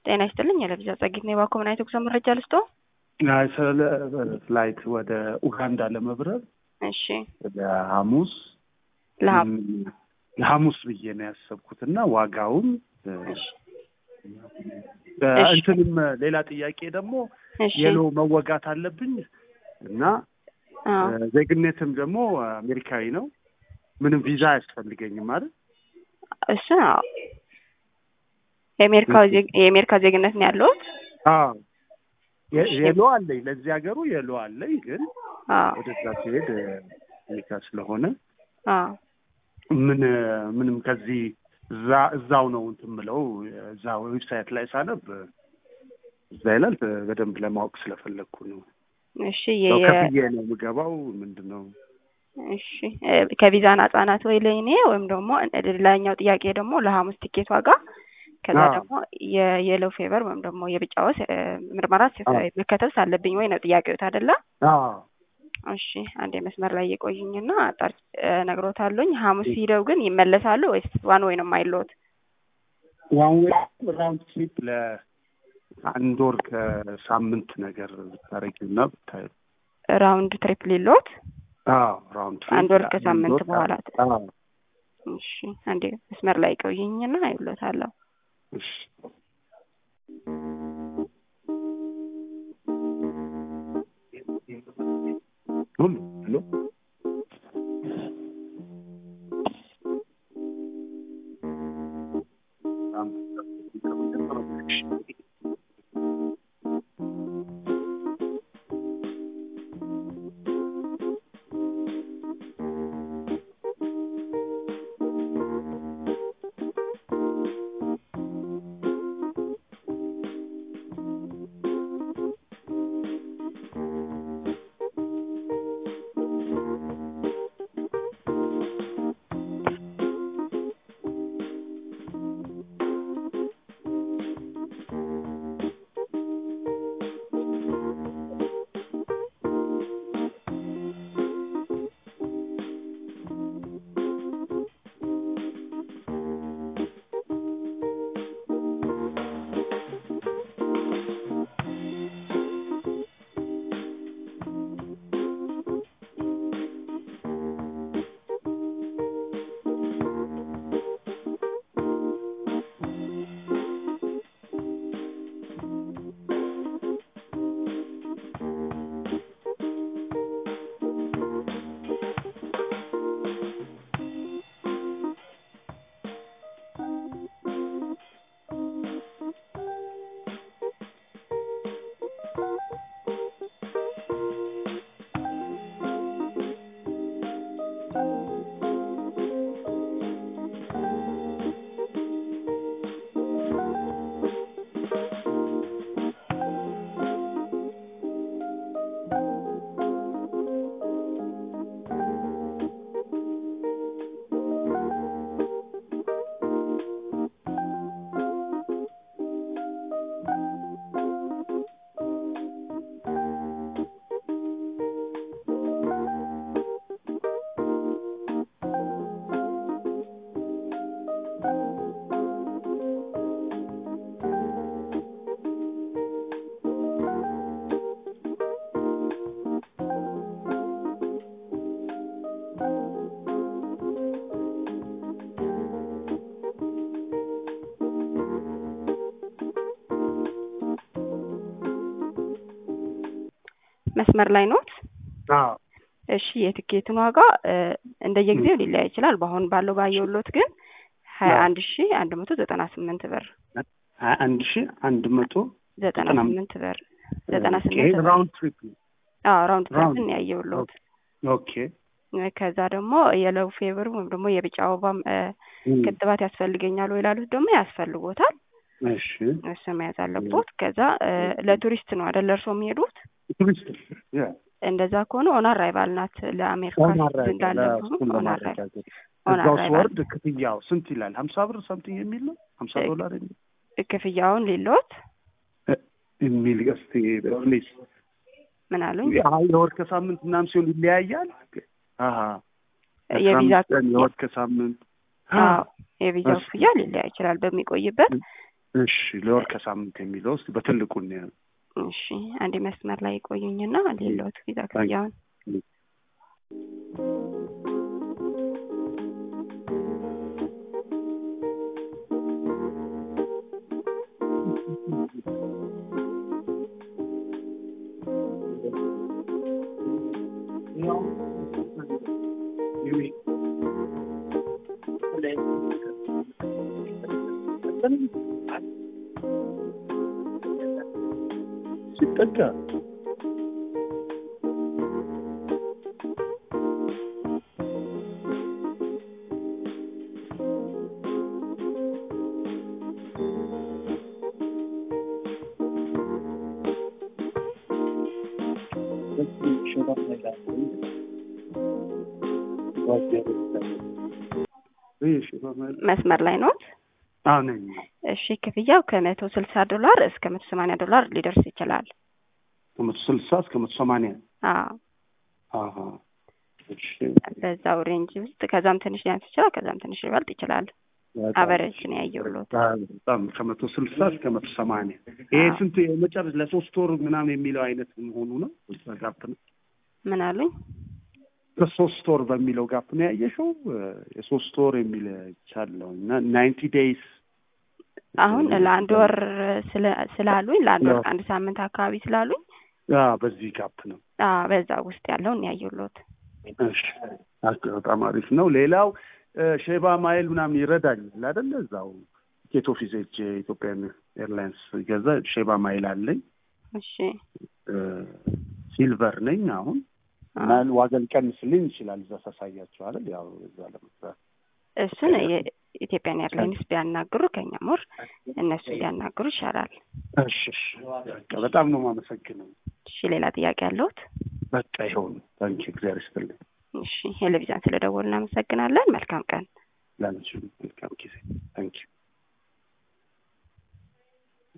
ጤና ይስጥልኝ። የለብዛ ጸጊት ነው። የባኮ ምን አይነት ጉዞ መረጃ ልስጦ? አይ ስለ ፍላይት ወደ ኡጋንዳ ለመብረር እሺ ለሐሙስ ለሀብ ለሐሙስ ብዬ ነው ያሰብኩት እና ዋጋውን እሺ እንትንም ሌላ ጥያቄ ደግሞ እሺ የሎ መወጋት አለብኝ እና አዎ ዜግነትም ደግሞ አሜሪካዊ ነው። ምንም ቪዛ አያስፈልገኝም ማለት እሱ ነው የአሜሪካ ዜግ የአሜሪካ ዜግነት ነው ያለሁት። አዎ የ- የሎ አለኝ ለዚህ ሀገሩ የሎ አለኝ፣ ግን አዎ ወደዛ ሲሄድ አሜሪካ ስለሆነ አዎ ምን ምንም ከዚህ እዛ እዛው ነው እንትን ምለው እዛ ዌብሳይት ላይ ሳነብ እዛ ይላል። በደንብ ለማወቅ ስለፈለግኩ ነው። እሺ ያው የ- ከፍዬ ነው የምገባው። ምንድን ነው እሺ እ ከቪዛ ነጻ ናት ወይ ለእኔ ወይም ደግሞ ሌላኛው ጥያቄ ደግሞ ለሐሙስ ቲኬት ዋጋ ከዛ አዎ። ደግሞ የየሎ ፌቨር ወይም ደግሞ የቢጫ ወስ እ ምርመራ ስ- አዎ። መከተብ ሳለብኝ ወይ ነው ጥያቄዎት አይደለ? አዎ እሺ አንዴ መስመር ላይ የቆዩኝና አጣር ነግሮታለኝ። ሐሙስ ሂደው ግን ይመለሳሉ ወይስ ዋን ወይ ነው የማይለዎት? ዋን ዌይ ራውንድ ትሪፕ ለአንድ ወር ከሳምንት ነገር ብታረጊና ብታይ ራውንድ ትሪፕ ሊሎት አዎ ራውንድ ትሪፕ አንድ ወር ለአንድ ከሳምንት ወር በኋላ አዎ እሺ አንዴ መስመር ላይ ቆዩኝና አይሎታለሁ። እሺ ሁሉ ሄሎ መስመር ላይ ኖት? አዎ እሺ የትኬቱን ዋጋ እ እንደየጊዜው ሊለያይ ይችላል። በአሁን ባለው ባየውሎት ግን ሀያ አንድ ሺ አንድ መቶ ዘጠና ስምንት ብር ሀያ አንድ ሺ አንድ መቶ ዘጠና ዘጠና ስምንት ብር ዘጠና ኦኬ፣ ስምንት ብር ራውንድ ትሪፕ ነው። አዎ ራውንድ ራውንድ ትሪፕን ያየውሎት ኦኬ ከዛ ደግሞ የለው ፌቨር ወይም ደግሞ የቢጫ ወባም እ እም፣ ክትባት ያስፈልገኛል ወይ ላሉት ደግሞ ያስፈልጎታል። እሺ እሱ መያዝ አለቦት። ከዛ እ ለቱሪስት ነው አይደል እርስዎ የሚሄዱት? ቱሪስት ያ እንደዛ ከሆነ ኦን አራይቫል ናት ለአሜሪካ ኦን ሲቲዝን አራይቫል ላለብዙ እሱን ኦን አራይቫል ለማረጋገጥ ኦን እዛው አራይቫል ስወርድ ክፍያው ስንት ይላል? ሀምሳ ብር ሰምቲንግ የሚል ነው ሀምሳ እ- ዶላር የሚል ክፍያውን ሊሎት የሚል እስቲ ፕሊዝ ምን አሉኝ? የወር ከሳምንት ምናምን ሲሆን ይለያያል። አሀ የቪዛ አስራ አምስት ቀን የወር ከሳምንት አዎ የቪዛው እሺ። ክፍያ ሊለያይ ይችላል በሚቆይበት እሺ ለወር ከሳምንት የሚለው ውስጥ በትልቁ ነው። እሺ አንድ መስመር ላይ ቆዩኝና ሌሎት ቪዛ ክፍያውን ሲጠጋ መስመር ላይ ኖት? አዎ ነኝ። እሺ ክፍያው ከመቶ ስልሳ ዶላር እስከ መቶ ሰማንያ ዶላር ሊደርስ ይችላል። ከመቶ ስልሳ እስከ መቶ ሰማንያ አዎ አሀ እሺ በዛው ሬንጅ ውስጥ ከዛም ትንሽ ሊያንስ ይችላል፣ ከዛም ትንሽ ሊበልጥ ይችላል። አቨሬጅ ነው ያየሁሎት። በጣም ከመቶ ስልሳ እስከ መቶ ሰማንያ ይሄ ስንት የመጨረሻ ለሶስት ወር ምናምን የሚለው አይነት መሆኑ ነው? እዛ ጋፕ ነው ምን አሉኝ? ከሶስት ወር በሚለው ጋፕ ነው ያየሽው? የሶስት ወር የሚል ይቻለው እና ናይንቲ ዴይስ አሁን ለአንድ ወር ስላሉኝ ለአንድ ወር ከአንድ ሳምንት አካባቢ ስላሉኝ በዚህ ጋፕ ነው በዛ ውስጥ ያለውን ያየሁሎት። እሺ በጣም አሪፍ ነው። ሌላው ሼባ ማይል ምናምን ይረዳኛል አይደለ? እዛው ቲኬት ኦፊስ ሄጄ ኢትዮጵያን ኤርላይንስ ገዛ ሼባ ማይል አለኝ። እሺ ሲልቨር ነኝ አሁን እና ዋጋ ሊቀንስልኝ ይችላል እዛ ሳሳያቸው አይደል? ያው እዛ ለመስራት እሱን የኢትዮጵያን ኤርላይንስ ቢያናግሩ ከኛ ሞር እነሱ ቢያናግሩ ይሻላል። እሺ እሺ፣ በጣም ነው የማመሰግነው። እሺ ሌላ ጥያቄ ያለሁት? በቃ ይኸው ነው። ታንኪ እግዚአብሔር ይስጥልኝ። እሺ ቴሌቪዥን ስለደወሉ እናመሰግናለን። መልካም ቀን። ላንቺ መልካም ጊዜ። ታንኪ